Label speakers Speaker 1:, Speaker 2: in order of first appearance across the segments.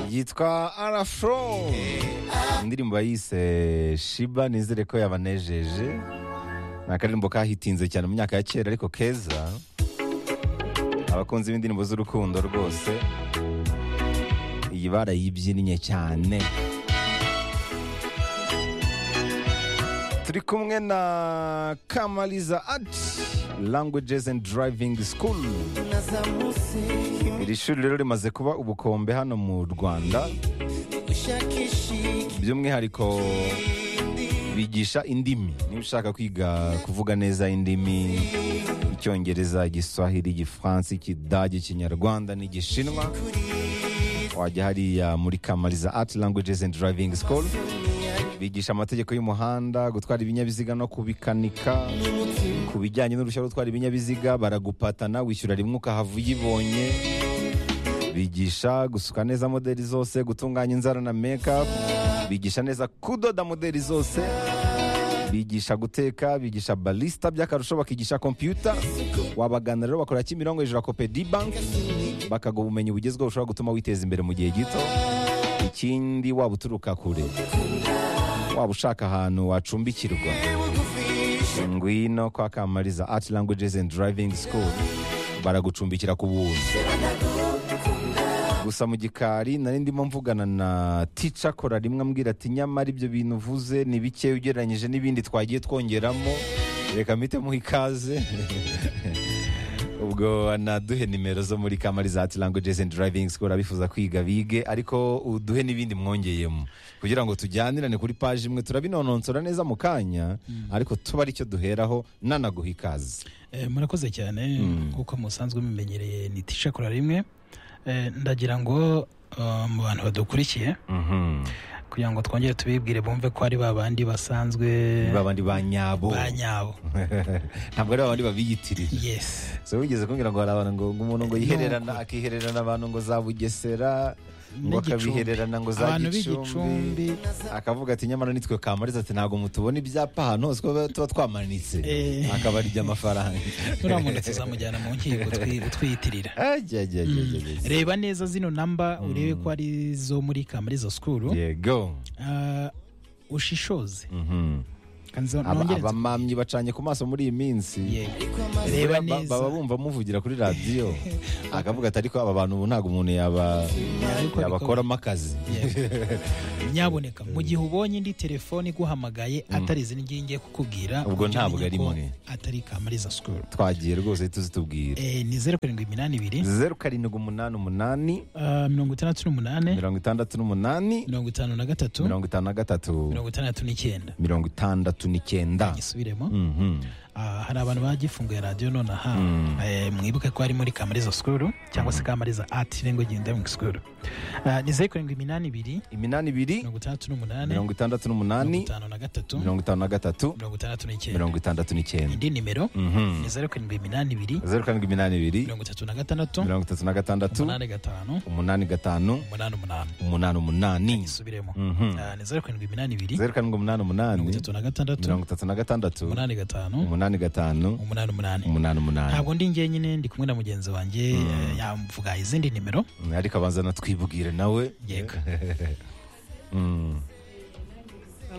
Speaker 1: yitwa Arafro indirimbo yise Shiba nizere ko yabanejeje ni akaririmbo kahitinze cyane mu myaka ya kera ariko keza abakunzi b'indirimbo z'urukundo rwose iyi barayibyinnye cyane turi kumwe na Kamaliza at Languages and Driving School
Speaker 2: nazamutse
Speaker 1: iri shuri rero rimaze kuba ubukombe hano mu rwanda
Speaker 2: ushakisha
Speaker 1: by'umwihariko bigisha indimi niba ushaka kwiga kuvuga neza indimi icyongereza igiswahili igifaransa ikidage ikinyarwanda n'igishinwa wajya hariya muri kamariza art languages and driving school bigisha amategeko y'umuhanda gutwara ibinyabiziga no kubikanika ku bijyanye n'uruhushya rwo gutwara ibinyabiziga baragupatana wishyura rimwe ukahava uyibonye bigisha gusuka neza modeli zose gutunganya inzara na makeup bigisha neza kudoda modeli zose bigisha guteka bigisha balista by'akarusho bakigisha kompiyuta wabagana rero bakora kimirongo hejuru ya kopedi banki bakaguha ubumenyi bugezweho bushobora gutuma witeza imbere mu gihe gito ikindi waba uturuka kure waba ushaka ahantu wacumbikirwa ngwino kwa kamariza art languages and driving school baragucumbikira ku buntu gusa mu gikari nari ndimo mvugana na tica kora rimwe ambwira ati nyamara ibyo bintu uvuze ni bike ugereranyije n'ibindi twagiye twongeramo reka mpitemo ikaze ubwo anaduhe nimero zo muri kamariza ati languages and driving school abifuza kwiga bige ariko uduhe n'ibindi mwongeyemo kugira ngo tujyanirane kuri paji imwe turabinononsora neza mu kanya ariko tuba aricyo duheraho nanaguha ikaze
Speaker 3: Eh, murakoze cyane nk'uko musanzwe mumenyereye ni tisha kora rimwe Eh, ndagira ngo eh, mu bantu badukurikiye
Speaker 1: Mhm.
Speaker 3: kugira ngo twongere tubibwire bumve ko ari ba bandi basanzwe
Speaker 1: ba bandi ba nyabo
Speaker 3: ba nyabo
Speaker 1: ntabwo ari ba bandi babiyitirira
Speaker 3: yes
Speaker 1: so wigeze kumbwira ngo hari abantu ngo ngo umuntu ngo yihererana akihererana abantu ngo za bugesera ngo
Speaker 3: N'igicumbi.
Speaker 1: akabihererana ngo za
Speaker 3: Abantu b'i
Speaker 1: gicumbi akavuga ati nyamara nitwe kamariza ati ntabwo mutubona ibyapa ahantu hose kuko tuba twamanitse
Speaker 3: Eh.
Speaker 1: akabarya amafaranga
Speaker 3: nuriya muntu tuzamujyana mu nkiko twi- twiyitirira
Speaker 1: Ajya, ajya, ajya, ajya, ajya.
Speaker 3: reba neza zino namba urebe ko ari zo muri kamariza sikuru
Speaker 1: yego
Speaker 3: Eh, ushishoze
Speaker 1: Mhm.
Speaker 3: Kandi zo-
Speaker 1: Aba-
Speaker 3: nongere nzi-
Speaker 1: abamamyi bacanye ku maso muri iyi minsi
Speaker 3: Yego.
Speaker 1: Ba-
Speaker 3: reba
Speaker 1: ba-
Speaker 3: neza
Speaker 1: baba bumva muvugira kuri radiyo akavuga ati ariko aba bantu ubu ntabwo umuntu yaba
Speaker 3: Yabikora-
Speaker 1: yabakoramo akazi
Speaker 3: nyaboneka mu gihe ubonye indi telefone iguhamagaye atari izi ngiyi ngiye kukubwira
Speaker 1: Ubwo
Speaker 3: ujye
Speaker 1: ntabwo
Speaker 3: umenya
Speaker 1: ari
Speaker 3: ko
Speaker 1: mwe.
Speaker 3: atari kamariza sikuru
Speaker 1: twagiye rwose tuzitubwira
Speaker 3: Eh, ni zeru karindwi iminani ibiri
Speaker 1: zeru karindwi umunani umunani
Speaker 3: ah, mirongo itandatu n'umunane
Speaker 1: mirongo itandatu n'umunani
Speaker 3: mirongo itanu na gatatu
Speaker 1: mirongo itanu na gatatu
Speaker 3: mirongo itandatu n'icyenda
Speaker 1: mirongo itandatu n'icyenda
Speaker 3: gisubiremo
Speaker 1: Mhm.
Speaker 3: Ah, hari abantu bagifunguye radiyo nonaha
Speaker 1: Mm.
Speaker 3: Eh, mwibuke ko ari muri kamariza sikuru cyangwa se kamariza ati rengo gendaming sikuru Ah, ni zeru karindwi iminani ibiri
Speaker 1: iminani ibiri
Speaker 3: mirongo itandatu n'umunane
Speaker 1: mirongo itandatu
Speaker 3: mirongo
Speaker 1: n'umunani
Speaker 3: itanu na gatatu
Speaker 1: mirongo itanu na gatatu
Speaker 3: mirongo itandatu n'icyenda
Speaker 1: mirongo itandatu n'icyenda
Speaker 3: indi nimero
Speaker 1: Mhm.
Speaker 3: ni zeru karindwi iminani ibiri
Speaker 1: zeru karindwi iminani ibiri
Speaker 3: mirongo itatu na gatandatu
Speaker 1: mirongo itatu na gatandatu
Speaker 3: umunani gatanu
Speaker 1: umunani gatanu
Speaker 3: umunani umunani
Speaker 1: umunani umunani
Speaker 3: isubiremo
Speaker 1: Mhm.
Speaker 3: Ah, ni zeru karindwi iminani ibiri
Speaker 1: zeru karindwi umunani umunani
Speaker 3: mirongo itatu na gatandatu
Speaker 1: mirongo itatu na gatandatu
Speaker 3: umunani gatanu
Speaker 1: umunani gatanu
Speaker 3: umunani umunani
Speaker 1: umunani umunani
Speaker 3: ntabwo ndi njyenyine ndi kumwe na mugenzi wanjye eh, yamvuga izindi nimero
Speaker 1: Mm, ariko abanza natwibwire nawe
Speaker 3: yego
Speaker 1: Mm.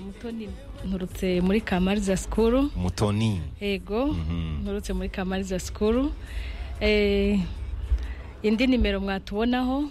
Speaker 4: mutoni nturutse muri kamariza sikuru
Speaker 1: mutoni
Speaker 4: yego
Speaker 1: Mhm.
Speaker 4: nturutse muri kamariza sikuru Eh, indi nimero mwatubonaho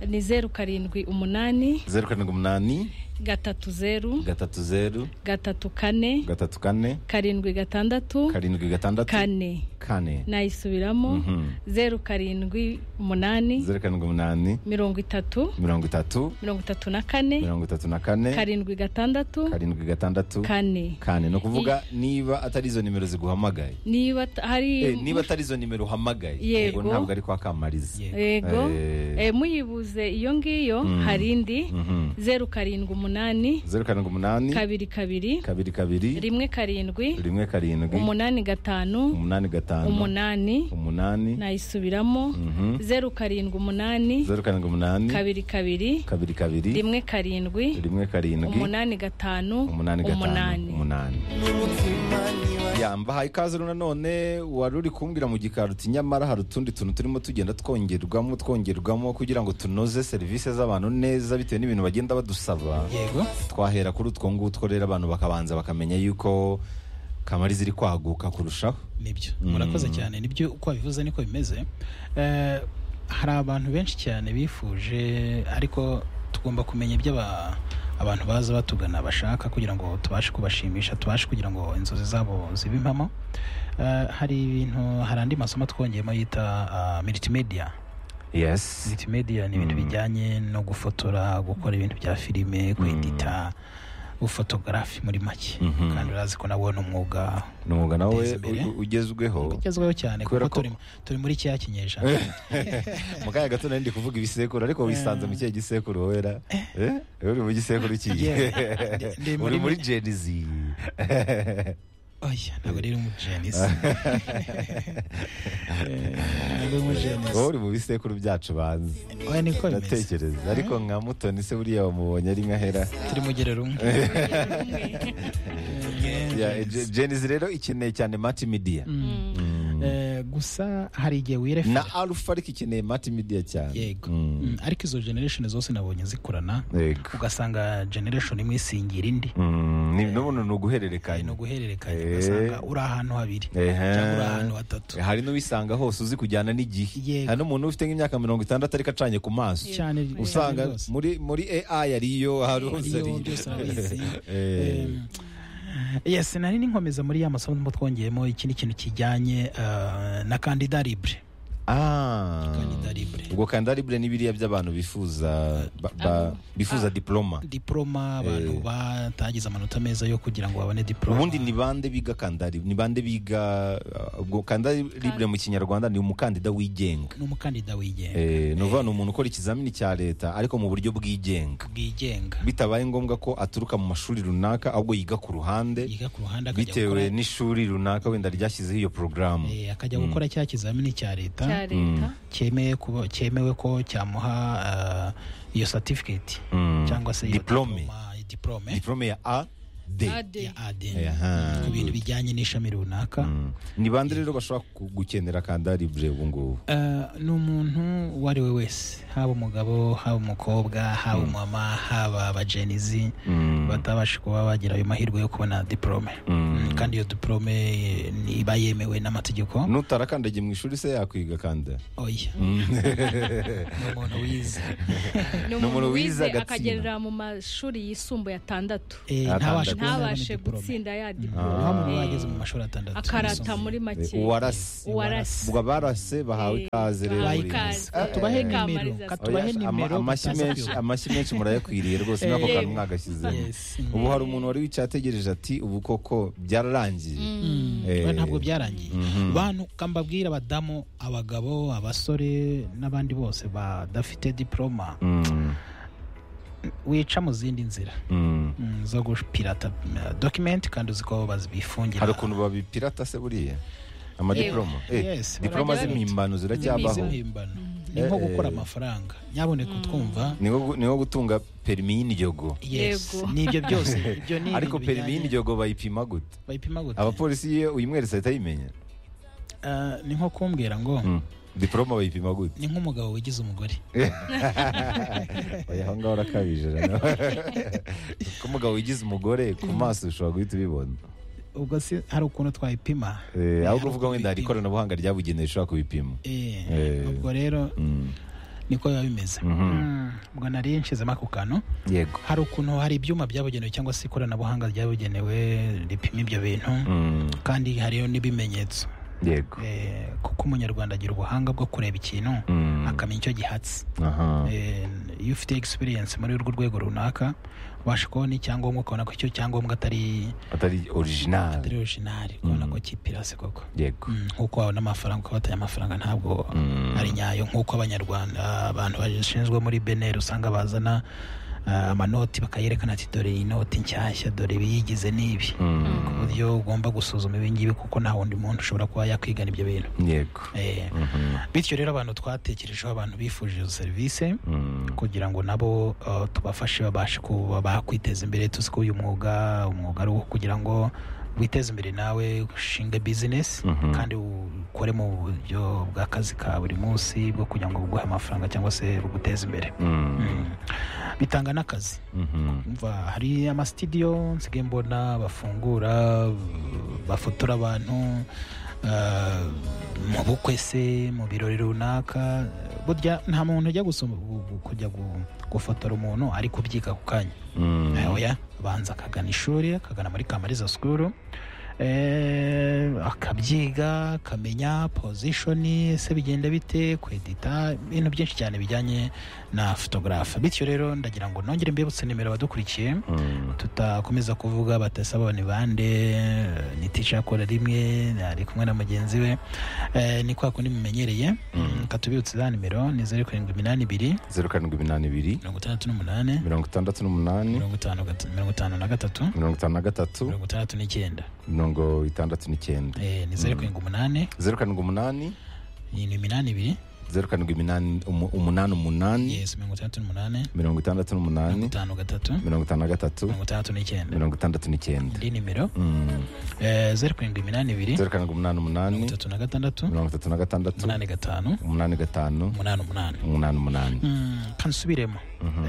Speaker 4: ni zeru karindwi umunani
Speaker 1: zeru karindwi umunani
Speaker 4: gatatu zeru
Speaker 1: gatatu zeru
Speaker 4: gatatu kane
Speaker 1: gatatu kane
Speaker 4: karindwi gatandatu
Speaker 1: karindwi gatandatu
Speaker 4: kane
Speaker 1: kane
Speaker 4: nayisubiramo
Speaker 1: Mhm.
Speaker 4: zeru karindwi umunani
Speaker 1: zeru karindwi umunani
Speaker 4: mirongo itatu
Speaker 1: mirongo itatu
Speaker 4: mirongo itatu na kane
Speaker 1: mirongo itatu na kane
Speaker 4: karindwi gatandatu
Speaker 1: karindwi gatandatu
Speaker 4: kane
Speaker 1: kane ni ukuvuga niba atari izo nimero ziguhamagaye
Speaker 4: niba ta- hari
Speaker 1: Eh, niba atari izo nimero uhamagaye
Speaker 4: Yego.
Speaker 1: ubwo ntabwo ari kwa kamariza
Speaker 3: Yego.
Speaker 4: yego
Speaker 1: Eh.
Speaker 4: Eh, muyibuze iyo ngiyo hari indi
Speaker 1: Mhm.
Speaker 4: zeru karindwi umunani
Speaker 1: zeru karindwi umunani
Speaker 4: kabiri kabiri
Speaker 1: kabiri kabiri
Speaker 4: rimwe karindwi
Speaker 1: rimwe karindwi
Speaker 4: umunani gatanu
Speaker 1: umunani gatanu
Speaker 4: umunani
Speaker 1: umunani
Speaker 4: nayisubiramo
Speaker 1: Mhm.
Speaker 4: zeru karindwi umunani
Speaker 1: zeru karindwi umunani
Speaker 4: kabiri kabiri
Speaker 1: kabiri kabiri
Speaker 4: rimwe karindwi
Speaker 1: rimwe karindwi
Speaker 4: umunani gatanu
Speaker 1: umunani gatanu umunani
Speaker 2: n'umutima ntiwari
Speaker 1: yamba haye ikaze rero nanone wari uri kumbwira mu gikari uti nyamara hari utundi tuntu turimo tugenda twongerwamo twongerwamo kugira ngo tunoze serivisi z'abantu neza bitewe n'ibintu bagenda badusaba
Speaker 3: yego
Speaker 1: twahera kuri utwo ngutwo rero abantu bakabanza bakamenya yuko kamari ziri kwaguka kurushaho
Speaker 3: nibyo murakoze cyane nibyo uko wabivuze niko bimeze Eh, hari abantu benshi cyane bifuje ariko tugomba kumenya ibyo aba- abantu baza batugana bashaka kugira ngo tubashe kubashimisha tubashe kugira ngo inzozi zabo zibe impamo Eh, hari ibintu hari andi masomo twongeyemo yita ah, multimedia
Speaker 1: yes
Speaker 3: multimedia ni ibintu
Speaker 1: Mm.
Speaker 3: bijyanye no gufotora gukora ibintu bya filime kwedita ubufotogarafi muri make
Speaker 1: Mhm.
Speaker 3: kandi urazi ko nawo ni umwuga
Speaker 1: ni umwuga nawe
Speaker 3: Guteza imbere.
Speaker 1: u- ugezweho
Speaker 3: ugezweho cyane
Speaker 1: Kubera
Speaker 3: kuko
Speaker 1: ko-
Speaker 3: turi, turi muri cya kinyejana
Speaker 1: mu kanya gato nari ndi kuvuga ibisekuru ariko wisanze mu kihe gisekuru wera Eh? uri mu gisekuru kihe
Speaker 3: Yeah. Ndi- ndi
Speaker 1: uri muri
Speaker 3: muri-
Speaker 1: jenizi
Speaker 3: oya ntabwo rero umujenisi ntabwo ari umujenisi
Speaker 1: wowe uri mu bisekuru byacu banzi
Speaker 3: oya niko bimeze
Speaker 1: ndatekereza ariko nka mutoni se buriya wamubonye ari nkahera
Speaker 3: turi mu gerero umwe
Speaker 1: Yeah, Je- jenizi rero ikeneye cyane mati midiya Mm.
Speaker 3: Eh, gusa hari igihe wirefera
Speaker 1: na arufa ariko ikeneye mati midiya cyane
Speaker 3: yego
Speaker 1: Mm.
Speaker 3: Mm, ariko izo generation zose nabonye zikorana
Speaker 1: yego
Speaker 3: ugasanga generation imwe isingira indi
Speaker 1: Mm, ni- n'ubundi ni
Speaker 3: Hari
Speaker 1: uguhererekanya
Speaker 3: no guhererekanya
Speaker 1: Eh.
Speaker 3: ugasanga uri ahantu habiri
Speaker 1: Ehe.
Speaker 3: cyangwa uri ahantu hatatu
Speaker 1: hari n'uwisanga hose uzi kujyana n'igihe
Speaker 3: Yego.
Speaker 1: hari n'umuntu ufite nk'imyaka mirongo itandatu ariko acanye ku maso
Speaker 3: cyane
Speaker 1: usanga
Speaker 3: cyane rwose.
Speaker 1: muri muri AI ariyo hari hose
Speaker 3: Ariyo,
Speaker 1: ariyo.
Speaker 3: byose urabizi.
Speaker 1: Eh,
Speaker 3: yes nari ninkomeza muri ya masomo ndimo twongeyemo ikindi kintu kijyanye eh, na kandida libre
Speaker 1: ah.
Speaker 3: Kandida libre
Speaker 1: ubwo kanda libre ni biriya by'abantu bifuza ba- ba- bifuza diploma
Speaker 3: diploma abantu batagize amanota meza yo kugira ngo babone diploma
Speaker 1: ubundi ni bande biga kanda libre ni bande biga uh, ubwo kanda libre mu kinyarwanda ni umukandida wigenga
Speaker 3: ni umukandida wigenga
Speaker 1: Eh, ni ukuvuga ni umuntu ukora ikizamini cya leta ariko mu buryo bwigenga
Speaker 3: bwigenga
Speaker 1: bitabaye ngombwa ko aturuka mu mashuri runaka ahubwo yiga ku ruhande
Speaker 3: yiga ku ruhande akajya
Speaker 1: bitewe
Speaker 3: gukora-
Speaker 1: n'ishuri runaka wenda ryashyizeho iyo porogaramu
Speaker 3: eh, akajya gukora cya kizamini cya leta
Speaker 4: cya leta
Speaker 3: cyemewe kuba- cyemewe ko cyamuha eh, iyo certificate
Speaker 1: Mm.
Speaker 3: cyangwa se iyo
Speaker 1: Diplome.
Speaker 3: diploma- diplome
Speaker 1: diporome ya a d
Speaker 4: AD.
Speaker 3: ya AD
Speaker 1: Aha.
Speaker 3: ku bintu bijyanye n'ishami runaka
Speaker 1: Mm. ni bande rero bashobora ku- gukenera kanda libre ubu ngubu
Speaker 3: Eh, ni umuntu uwo ari we wese haba umugabo haba umukobwa haba umama haba abajenizi batabasha kuba bagira ayo mahirwe yo kubona diporome Mm, kandi iyo diporome eh, ni- iba yemewe n'amategeko
Speaker 1: n'utarakandagiye mu ishuri se yakwiga kanda
Speaker 3: oya ni umuntu wize
Speaker 4: ni
Speaker 1: umuntu
Speaker 4: umuntu
Speaker 1: wize
Speaker 4: wize
Speaker 1: agatsinda.
Speaker 4: akagerera mu mashuri yisumbuye atandatu
Speaker 3: Eh, ntabashe kubona
Speaker 4: ntabashe
Speaker 3: abona diporome
Speaker 4: gutsinda ya
Speaker 3: nta muntu
Speaker 4: diporome
Speaker 3: wageze mu mashuri atandatu
Speaker 4: akarata
Speaker 3: yisumbuye.
Speaker 4: muri make
Speaker 1: uwarase
Speaker 4: Uwarase.
Speaker 1: ubwo abarase bahawe
Speaker 4: Eh,
Speaker 1: ikaze rero
Speaker 4: bahawe
Speaker 1: buri
Speaker 4: ikaze.
Speaker 1: wese.
Speaker 3: katubahe
Speaker 1: Eh,
Speaker 3: nimero
Speaker 4: Kamariza.
Speaker 3: katubahe
Speaker 1: Oya, ama-
Speaker 3: nimero
Speaker 1: amashyi
Speaker 3: mutaza
Speaker 1: menshi
Speaker 3: kuyoba.
Speaker 1: amashyi menshi murayakwiriye rwose n'ako
Speaker 3: Eh.
Speaker 1: kantu mwagashyizemo
Speaker 3: Yes.
Speaker 1: ubu hari umuntu wari wicaye ategereje ati ubu koko byararangiye Eh.
Speaker 3: Oya, ntabwo byararangiye bantu kambabwira abadamu abagabo abasore n'abandi bose badafite diploma
Speaker 1: Mm,
Speaker 3: wica mu zindi nzira
Speaker 1: mm.
Speaker 3: mm, zo gupirata eh, document kandi uzi ko bazibifungira
Speaker 1: hari ukuntu babipirata se buriya amadiporoma Eh,
Speaker 3: Yes,
Speaker 1: diporoma
Speaker 4: barajya
Speaker 1: z'impimbano ziracyabaho
Speaker 3: impimbano ni nko
Speaker 1: Eh,
Speaker 3: gukora
Speaker 1: eh.
Speaker 3: amafaranga nyaboneka utwumva
Speaker 1: ni nko gu- ni nko gutunga perimi y'indyogo
Speaker 3: yes
Speaker 4: Yego.
Speaker 3: ni ibyo byose ibyo ni
Speaker 1: ariko
Speaker 3: ibintu
Speaker 1: perimi
Speaker 3: bijyanye-
Speaker 1: y'indyogo bayipima gute
Speaker 3: bayipima gute
Speaker 1: abapolisi iyo uyimweretse ahita ayimenya
Speaker 3: Eh, ni nko kumbwira ngo
Speaker 1: Mm. diporoma bayipima gute
Speaker 3: ni nk'umugabo wigize umugore
Speaker 1: oya aho ngaho urakabije rero ko umugabo wigize umugore ku maso ushobora guhita ubibona
Speaker 3: ubwo si hari ukuntu twayipima
Speaker 1: Eh, ahubwo
Speaker 3: Hari
Speaker 1: uvuga
Speaker 3: ukuntu
Speaker 1: wenda hari
Speaker 3: bipima.
Speaker 1: ikoranabuhanga ryabugenewe rishobora kubipima
Speaker 3: Eh,
Speaker 1: Eh.
Speaker 3: ubwo rero
Speaker 1: Mm.
Speaker 3: niko biba bimeze Mm, ubwo nari nshizemo ako kantu
Speaker 1: yego
Speaker 3: hari ukuntu hari ibyuma byabugenewe cyangwa se ikoranabuhanga ryabugenewe ripima ibyo bintu
Speaker 1: Mm.
Speaker 3: kandi hariyo n'ibimenyetso
Speaker 1: yego
Speaker 3: Eh, kuko umunyarwanda agira ubuhanga bwo kureba ikintu
Speaker 1: Mm.
Speaker 3: akamenya icyo gihatse
Speaker 1: aha
Speaker 3: Eh, iyo ufite experience muri urwo rwego runaka ubasha kubona icyangombwa ukabona ko icyo cyangombwa atari
Speaker 1: atari
Speaker 3: atari
Speaker 1: original
Speaker 3: originari ukabona ko kipirasi koko
Speaker 1: yego
Speaker 3: Mm, nk'uko wabona amafaranga uko bateye amafaranga ntabwo
Speaker 1: Mm.
Speaker 3: ari nyayo nk'uko abanyarwanda abantu bashinzwe muri beneri usanga bazana ah, amanoti bakayerekana ati dore iyi noti nshyashya dore ibiyigize n'ibi ku buryo ugomba gusuzuma ibingibi kuko nta wundi muntu ushobora kuba yakwigana ibyo bintu
Speaker 1: yego
Speaker 3: Eh, bityo rero abantu twatekerejeho abantu bifuje izo serivisi kugira ngo nabo eh, tubafashe babashe kuba bakwiteza imbere tuzi ko uyu mwuga umwuga ari uwo kugira ngo witeze imbere nawe ushinge bizinesi
Speaker 1: Mhm.
Speaker 3: kandi ukore mu buryo bw'akazi ka buri munsi bwo kugira ngo buguhe amafaranga cyangwa se buguteze imbere Mm. bitanga n'akazi umva hari amasitidiyo nsigaye mbona bafungura bafotora abantu ah, mu bukwe se mu birori runaka burya nta muntu ujya gusoma gu- gu- kujya gu- gufotora umuntu ari kubyiga ku kanya oya abanza akagana ishuri akagana muri kamariza sikuru eh, akabyiga akamenya pozishoni se bigenda bite kwedita ibintu byinshi cyane bijyanye na fotogarafe bityo rero ndagira ngo nongere mbibutse nimero abadukurikiye tutakomeza kuvuga batasaba ni bande ni tisha akora rimwe ari kumwe na mugenzi we eh, ni kwa kundi mumenyereye katubibutse za nimero ni zeru karindwi iminani ibiri
Speaker 1: zeru karindwi iminani ibiri
Speaker 3: mirongo itandatu n'umunani
Speaker 1: mirongo itandatu n'umunani
Speaker 3: mirongo itanu gat- mirongo itanu na gatatu
Speaker 1: mirongo itanu na gatatu
Speaker 3: mirongo itandatu n'icyenda
Speaker 1: mirongo itandatu n'icyenda
Speaker 3: Eh, ni zeru karindwi umunani
Speaker 1: zeru karindwi umunani
Speaker 3: ni ni iminani ibiri
Speaker 1: zeru karindwi iminani umu- umunani umunani
Speaker 3: yes mirongo itandatu n'umunani
Speaker 1: mirongo itandatu
Speaker 3: mirongo
Speaker 1: n'umunani
Speaker 3: itanu gatatu
Speaker 1: mirongo itanu na gatatu
Speaker 3: mirongo itandatu n'icyenda
Speaker 1: mirongo itandatu n'icyenda
Speaker 3: indi nimero
Speaker 1: Mm.
Speaker 3: eh, zeru karindwi iminani ibiri
Speaker 1: zeru karindwi umunani umunani
Speaker 3: mirongo itatu na gatandatu
Speaker 1: mirongo itatu na gatandatu
Speaker 3: umunani gatanu
Speaker 1: umunani gatanu
Speaker 3: umunani umunani
Speaker 1: umunani umunani
Speaker 3: Mm, kansubiremo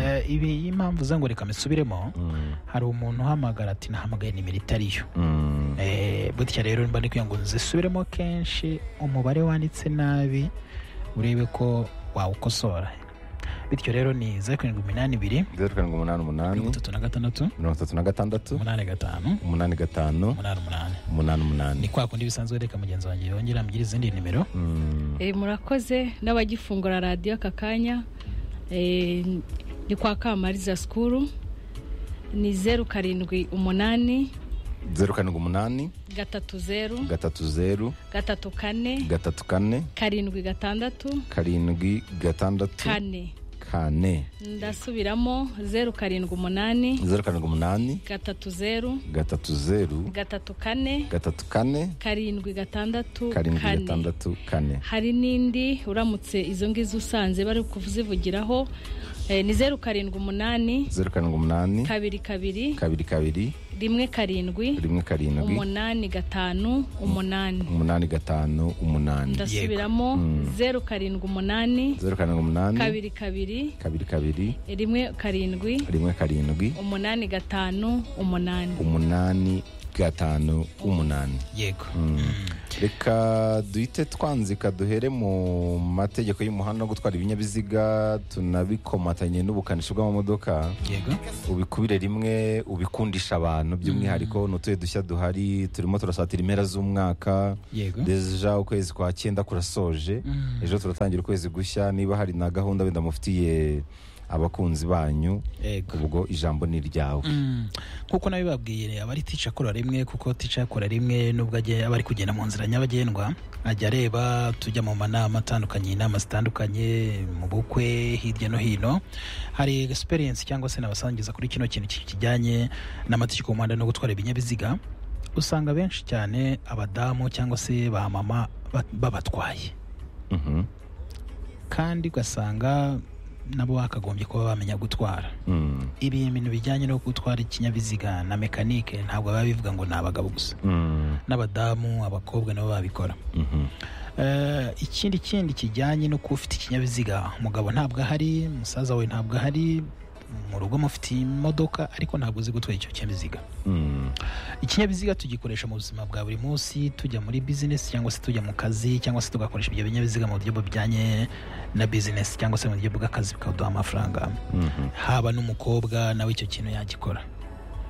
Speaker 3: Eh, ibi impamvu ze ngo reka mbisubiremo
Speaker 1: Mm.
Speaker 3: hari umuntu uhamagara ati nahamagaye nimero itari yo
Speaker 1: Mm.
Speaker 3: Eh, butya rero mba ndikwiye ngo nzisubiremo kenshi umubare wanditse nabi urebe ko wawukosora bityo rero ni zeru karindwi iminani ibiri
Speaker 1: zeru karindwi umunani umunani
Speaker 3: mirongo itatu na gatandatu
Speaker 1: mirongo itatu na gatandatu
Speaker 3: umunani gatanu
Speaker 1: umunani gatanu
Speaker 3: umunani umunani
Speaker 1: umunani
Speaker 3: ni
Speaker 1: umunani
Speaker 3: kwa kundi bisanzwe reka mugenzi wanjye yongera ambwira izindi nimero
Speaker 1: Mm.
Speaker 4: Eh, murakoze n'abagifungura radiyo aka kanya eh, ni kwa kamariza sikuru ni zeru karindwi umunani
Speaker 1: zeru karindwi umunani
Speaker 4: gatatu zeru
Speaker 1: gatatu zeru
Speaker 4: gatatu kane
Speaker 1: gatatu kane
Speaker 4: karindwi gatandatu
Speaker 1: karindwi gatandatu
Speaker 4: kane
Speaker 1: kane
Speaker 4: ndasubiramo zeru karindwi umunani
Speaker 1: zeru karindwi umunani
Speaker 4: gatatu zeru
Speaker 1: gatatu zeru
Speaker 4: gatatu kane
Speaker 1: gatatu kane
Speaker 4: karindwi gatandatu
Speaker 1: karindwi
Speaker 4: kane
Speaker 1: gatandatu kane
Speaker 4: hari n'indi uramutse izo ngizo usanze bari kuzivugiraho eh, ni zeru karindwi umunani
Speaker 1: zeru karindwi umunani
Speaker 4: kabiri kabiri
Speaker 1: kabiri kabiri
Speaker 4: rimwe karindwi
Speaker 1: rimwe karindwi
Speaker 4: umunani gatanu umunani
Speaker 1: umunani gatanu umunani
Speaker 4: ndasubiramo zeru karindwi umunani
Speaker 1: zeru karindwi umunani
Speaker 4: kabiri kabiri
Speaker 1: kabiri kabiri
Speaker 4: rimwe karindwi
Speaker 1: rimwe karindwi
Speaker 4: umunani gatanu umunani
Speaker 1: umunani gatanu umunani
Speaker 3: yego
Speaker 1: reka duhite twanzika duhere mu mategeko y'umuhanda no gutwara ibinyabiziga tunabikomatanye n'ubukanishi bw'amamodoka
Speaker 3: yego
Speaker 1: ubikubire rimwe ubikundisha abantu by'umwihariko ni utuye dushya duhari turimo turasatira impera z'umwaka
Speaker 3: yego
Speaker 1: deja ukwezi kwa cyenda kurasoje ejo turatangira ukwezi gushya niba hari na gahunda wenda mufitiye abakunzi banyu
Speaker 3: yego
Speaker 1: ubwo ijambo ni iryawe
Speaker 3: Mm. kuko nabibabwiye aba ari tica akora rimwe kuko tica akora rimwe nubwo agiye- aba ari kugenda mu nzira nyabagendwa ajya areba tujya mu manama atandukanye inama zitandukanye mu bukwe hirya no hino hari experience cyangwa se nabasangiza kuri kino kintu ki- kijyanye n'amategeko y'umuhanda no gutwara ibinyabiziga usanga benshi cyane abadamu cyangwa se ba mama ba- babatwaye
Speaker 1: Mhm.
Speaker 3: kandi ugasanga nabo bakagombye kuba bamenya gutwara
Speaker 1: Mm.
Speaker 3: ibi bintu bijyanye no gutwara ikinyabiziga na mekanike ntabwo biba bivuga ngo ni abagabo gusa
Speaker 1: Mm.
Speaker 3: n'abadamu abakobwa nabo babikora
Speaker 1: Mhm.
Speaker 3: Eh, ikindi kindi kijyanye no kuba ufite ikinyabiziga umugabo ntabwo ahari musaza we ntabwo ahari mu rugo mufite imodoka ariko ntabwo uzi gutwara icyo kinyabiziga
Speaker 1: Mm.
Speaker 3: ikinyabiziga tugikoresha mu buzima bwa buri munsi tujya muri bizinesi cyangwa se tujya mu kazi cyangwa se tugakoresha ibyo binyabiziga mu buryo bujyanye na bizinesi cyangwa se mu buryo bw'akazi bikaduha amafaranga
Speaker 1: Mhm.
Speaker 3: haba n'umukobwa nawe icyo kintu yagikora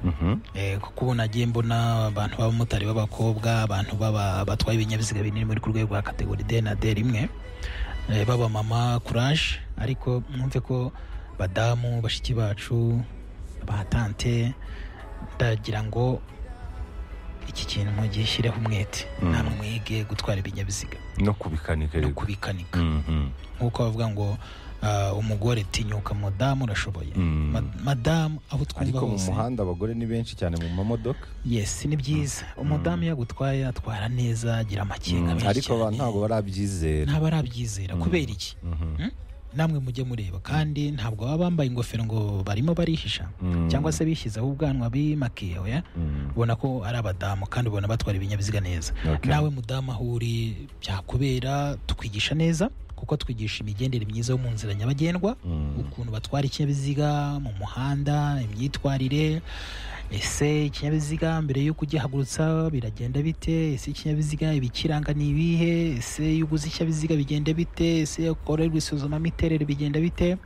Speaker 1: Mhm.
Speaker 3: Eh, kuko ubu nagiye mbona abantu b'abamotari b'abakobwa abantu baba- batwaye ibinyabiziga binini muri ku rwego rwa kategori D na D rimwe eh, b'abamama kuraje ariko mwumve ko badamu bashiki bacu batante ndagira ngo iki kintu mugishyireho umwete
Speaker 1: Mm.
Speaker 3: namwe mwige gutwara ibinyabiziga
Speaker 1: no kubikanika
Speaker 3: no
Speaker 1: rero
Speaker 3: kubikanika
Speaker 1: Mhm.
Speaker 3: nk'uko bavuga ngo ah, umugore tinyuka madamu urashoboye
Speaker 1: Mm.
Speaker 3: Ma- madamu aho twumva
Speaker 1: ariko mu
Speaker 3: hose
Speaker 1: muhanda abagore ni benshi cyane mu mamodoka
Speaker 3: yes ni byiza umudamu iyo agutwaye atwara neza agira amakenga menshi
Speaker 1: ariko abantu
Speaker 3: cyane.
Speaker 1: ntabwo barabyizera
Speaker 3: ntabwo arabyizera kubera iki Hmm? namwe mujye mureba kandi ntabwo baba bambaye ingofero ngo barimo barihisha
Speaker 1: Mm.
Speaker 3: cyangwa se bishyizeho ubwanwa bimakiye oya
Speaker 1: Mm.
Speaker 3: ubona ko ari abadamu kandi ubona batwara ibinyabiziga neza
Speaker 1: Okay.
Speaker 3: nawe mudamu aho uri byakubera tukwigisha neza kuko twigisha imigendere myiza yo mu nzira nyabagendwa
Speaker 1: Mm.
Speaker 3: ukuntu batwara ikinyabiziga mu muhanda imyitwarire ese ikinyabiziga mbere y'uko ugihagurutsa biragenda bite ese ikinyabiziga ibikiranga ni ibihe ese iyo uguze ikinyabiziga bigenda bite ese iyo ukorerwa isuzumamiterere bigenda bite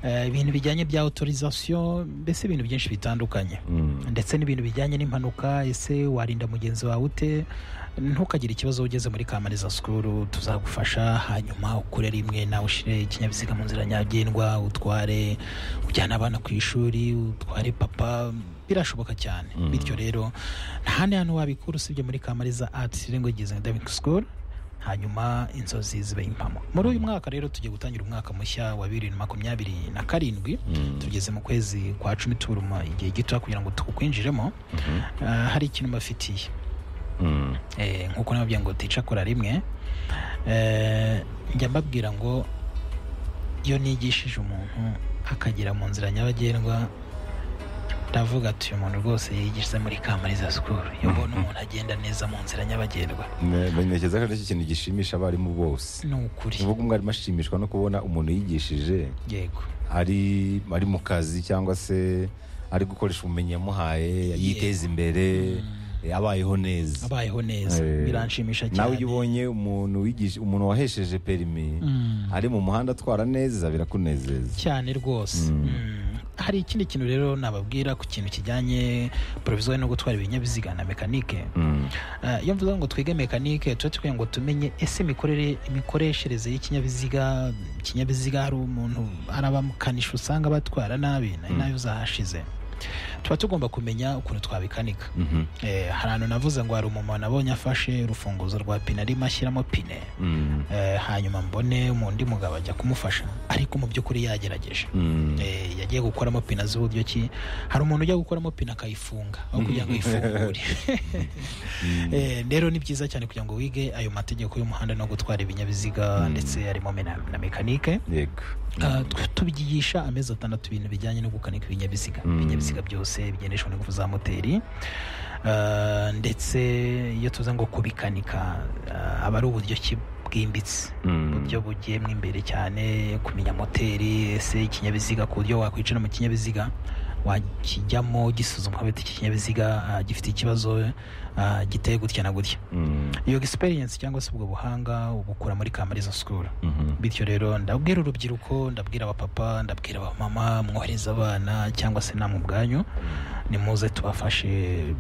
Speaker 3: Eh, ibintu bijyanye bya autorisation mbese ibintu byinshi bitandukanye
Speaker 1: Mm.
Speaker 3: ndetse n'ibintu bijyanye n'impanuka ese warinda mugenzi wawe ute ntukagire ikibazo ugeze muri kamariza sikuru tuzagufasha hanyuma ukure rimwe nawe ushyire ikinyabiziga mu nzira nyagendwa utware ujyane abana ku ishuri utware papa birashoboka cyane bityo rero nta handi hantu wabikura usibye muri kamariza ati language academic school hanyuma inzozi zibe impamo muri uyu mwaka rero tugiye gutangira umwaka mushya wa bibiri na makumyabiri na karindwi tugeze mu kwezi kwa cumi turuma igihe gito kugira ngo tukwinjiremo Ah, hari ikintu mbafitiye
Speaker 1: Mm.
Speaker 3: Eh, nk'uko nababwiye ngo ticakora rimwe Eh, njya mbabwira ngo iyo nigishije umuntu akagera mu nzira nyabagendwa ndavuga ati uyu muntu rwose yigize muri kamariza sikuru iyo mbona umuntu agenda neza mu nzira nyabagendwa
Speaker 1: Ne- ntekereza ko aricyo kintu gishimisha abarimu bose
Speaker 3: ni ukuri
Speaker 1: uvuga umwarimu ashimishwa no kubona umuntu yigishije
Speaker 3: yego
Speaker 1: ari ari mu kazi cyangwa se ari gukoresha ubumenyi yamuhaye yiteza imbere abayeho neza
Speaker 3: abayeho neza
Speaker 1: Eh,
Speaker 3: biranshimisha cyane
Speaker 1: nawe iyo ubonye umuntu wigisha umuntu wahesheje perimi
Speaker 3: Mm.
Speaker 1: ari mu muhanda atwara neza birakunezeza
Speaker 3: cyane rwose Mm. hari ikindi kintu rero nababwira ku kintu kijyanye poroviziyo no gutwara ibinyabiziga na mekanike
Speaker 1: Mm.
Speaker 3: Eh, iyo mvuze ngo twige mekanike tuba tukwiye ngo tumenye ese imikorere imikoreshereze y'ikinyabiziga ikinyabiziga hari umuntu hari abamukanishi usanga batwara nabi nayo nayo zahashize tuba tugomba kumenya ukuntu twabikanika
Speaker 1: Mhm.
Speaker 3: Eh, hari ahantu navuze ngo hari umumama nabonye afashe urufunguzo rwa pine arimo ashyiramo pine
Speaker 1: Mm.
Speaker 3: Eh, hanyuma mbone undi mugabo ajya kumufasha ariko mu by'ukuri yagerageje
Speaker 1: Mm.
Speaker 3: Eh, yagiye gukoramo pina z'uburyo ki hari umuntu ujya gukoramo pina akayifunga aho kugira ngo ayifungure Eh, rero ni byiza cyane kugira ngo wige ayo mategeko y'umuhanda no gutwara ibinyabiziga ndetse harimo mena- na mekanike
Speaker 1: yego
Speaker 3: Ah, tw- tubigisha amezi atandatu ibintu bijyanye no gukanika ibinyabiziga
Speaker 1: Mm.
Speaker 3: ibinyabiziga byose bigendeshwa n'ingufu za moteri Ah, ndetse iyo tuza ngo kubikanika ah, aba ari uburyo ki bwimbitse
Speaker 1: Mm.
Speaker 3: uburyo bugiyemo imbere cyane kumenya moteri ese ikinyabiziga ku buryo wakwicara mu kinyabiziga wakijyamo gisuzumwa bita iki kinyabiziga ah, gifite ikibazo ah, giteye gutya na gutya
Speaker 1: Mm.
Speaker 3: iyo experience cyangwa se ubwo buhanga ubukura muri kamariza school
Speaker 1: Mhm.
Speaker 3: bityo rero ndabwira urubyiruko ndabwira abapapa ndabwira abamama mwohereza abana cyangwa se namwe ubwanyu nimuze tubafashe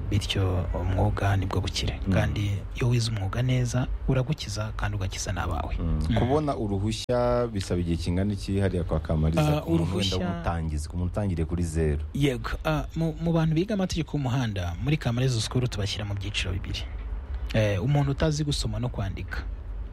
Speaker 3: bityo umwuga nibwo bukire kandi iyo wize umwuga neza uragukiza kandi ugakiza n'abawe
Speaker 1: kubona uruhushya bisaba igihe kingana iki hariya kwa kamariza
Speaker 3: Ah,
Speaker 1: ku muntu wenda
Speaker 3: uruhushya-
Speaker 1: w'umutangizi ku muntu utangiriye kuri zeru
Speaker 3: yego Ah, mu mu bantu biga amategeko y'umuhanda muri kamariza sikuru tubashyira mu byiciro bibiri Eh, umuntu utazi gusoma no kwandika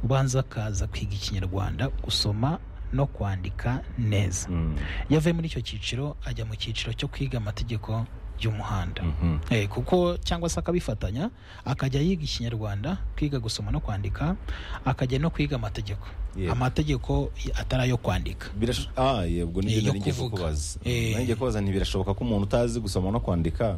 Speaker 3: ubanza akaza kwiga ikinyarwanda gusoma no kwandika neza
Speaker 1: Mm.
Speaker 3: iyo avuye muri icyo cyiciro ajya mu cyiciro cyo kwiga amategeko y'umuhanda
Speaker 1: Mhm.
Speaker 3: Eh, kuko cyangwa se akabifatanya akajya yiga ikinyarwanda kwiga gusoma no kwandika akajya no kwiga amategeko
Speaker 1: Yego.
Speaker 3: amategeko atari ayo kwandika
Speaker 1: Birash- ah yego
Speaker 3: Eh,
Speaker 1: nibyo
Speaker 3: yo
Speaker 1: nari ngiye
Speaker 3: kuvuga.
Speaker 1: kukubaza
Speaker 3: Eh.
Speaker 1: nari ngiye kubaza ntibirashoboka ko umuntu utazi gusoma no kwandika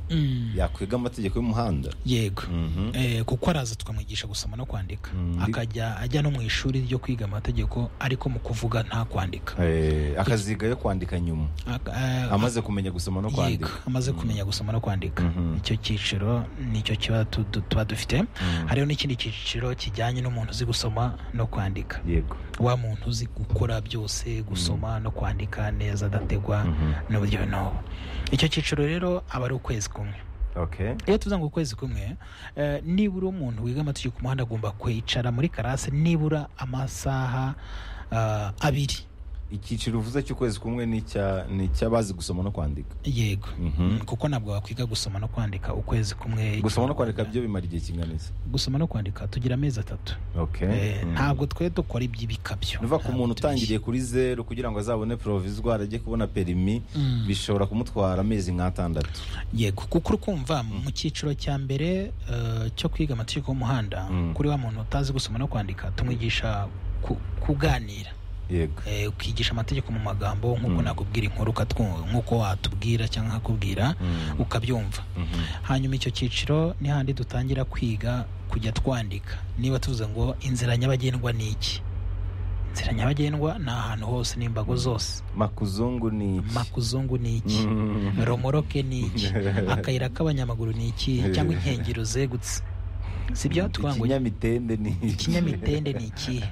Speaker 1: yakwiga amategeko y'umuhanda
Speaker 3: yego
Speaker 1: Mhm.
Speaker 3: eh, kuko araza tukamwigisha gusoma no kwandika
Speaker 1: Mm.
Speaker 3: akajya ajya no mu ishuri ryo kwiga amategeko ariko mu kuvuga nta kwandika
Speaker 1: Eh, akaziga yo kwandika nyuma
Speaker 3: Ak- eh,
Speaker 1: amaze kumenya gusoma no
Speaker 3: yego
Speaker 1: kwandika
Speaker 3: amaze kumenya gusoma no kwandika
Speaker 1: Mhm.
Speaker 3: icyo cyiciro nicyo kiba tu- tu- tuba dufite hariho n'ikindi cyiciro kijyanye n'umuntu uzi gusoma no kwandika
Speaker 1: yego
Speaker 3: wa muntu uzi gukora byose gusoma no kwandika neza adategwa n'uburyo n'ubu icyo cyiciro rero aba ari ukwezi kumwe
Speaker 1: okay
Speaker 3: iyo tuvuze ngo ukwezi kumwe eh, nibura umuntu wiga amategeko y'umuhanda agomba kwicara muri karase nibura amasaha ah, abiri
Speaker 1: icyiciro uvuze cy'ukwezi kumwe ni icya- ni icy'abazi gusoma no kwandika
Speaker 3: yego
Speaker 1: Mhm.
Speaker 3: kuko ntabwo wakwiga gusoma no kwandika ukwezi kumwe
Speaker 1: gusoma no kwandika byo bimara igihe kingana iki
Speaker 3: gusoma no kwandika tugira amezi atatu
Speaker 1: okay
Speaker 3: Eh,
Speaker 1: Mhm.
Speaker 3: ntabwo twe dukora iby'ibikabyo
Speaker 1: biva ku
Speaker 3: Ntabwo
Speaker 1: muntu
Speaker 3: tubi-
Speaker 1: utangiriye kuri zeru kugira ngo azabone porovizwari ajye kubona perimi
Speaker 3: Mm.
Speaker 1: bishobora kumutwara amezi nk'atandatu
Speaker 3: yego kuko uri kumva mu cyiciro cya mbere eh, cyo kwiga amategeko y'umuhanda
Speaker 1: Mm.
Speaker 3: kuri wa muntu utazi gusoma no kwandika tumwigisha ku- kuganira
Speaker 1: yego
Speaker 3: Eh, ukigisha amategeko mu magambo nk'uko
Speaker 1: Mm.
Speaker 3: nakubwira inkuru ukatwu- nk'uko watubwira cyangwa nkakubwira
Speaker 1: Mm.
Speaker 3: ukabyumva
Speaker 1: Mhm.
Speaker 3: hanyuma icyo cyiciro ni handi dutangira kwiga kujya twandika niba tuvuze ngo inzira nyabagendwa ni iki inzira nyabagendwa ni ahantu hose n'imbago zose
Speaker 1: makuzungu ni iki
Speaker 3: makuzungu ni iki
Speaker 1: Mm.
Speaker 3: romoroke ni iki akayira k'abanyamaguru ni iki cyangwa inkengero zegutse sibyo tuvuga ngo
Speaker 1: ikinyamitende ni iki?
Speaker 3: ikinyamitende ni ikihe